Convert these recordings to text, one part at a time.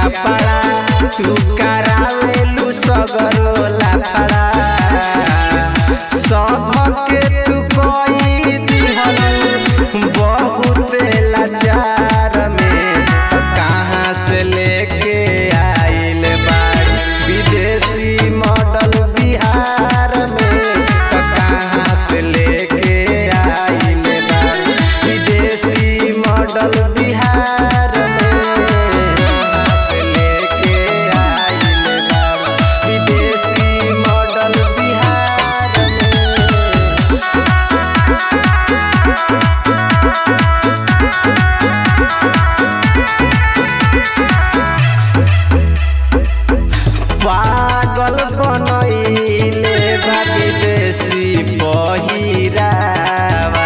कपड़ा तू करावेलू सगरो लाफड़ा सबके तू कोई दिहल बहुत लाचार में कहाँ से लेके आइल बाड़ी विदेशी मॉडल बिहार में कहाँ से लेके आइल बाड़ी विदेशी मॉडल बिहार में कहाँ से लेके आइल बाड़ी विदेशी मॉडल बिहार में पागल बनैले बा विदेशी पहिरावा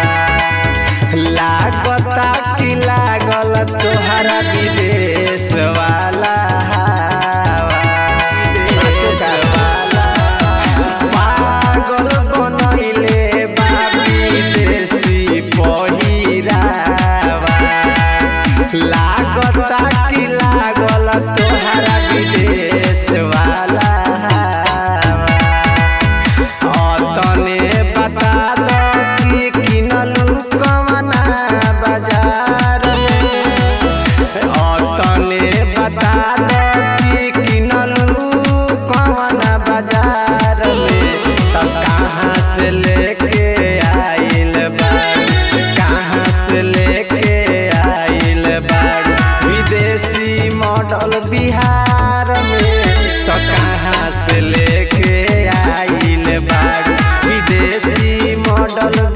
लागता कि लागल तोहरा विदेश वाला हावा। विदेश वाला पागल बनैले बा विदेशी पहिरावा लागता कि लागल तोहरा विदेश वाला तने बता दो कि किनलू कवना बाजार में तने बता दो कि किनलू कवना बाजार में तो कहाँ से लेके आइल बाड़ी कहाँ से लेके आइल बाड़ी विदेशी मॉडल बिहार में तो कहाँ से लेके आइल बाड़ी विदेशी मॉडल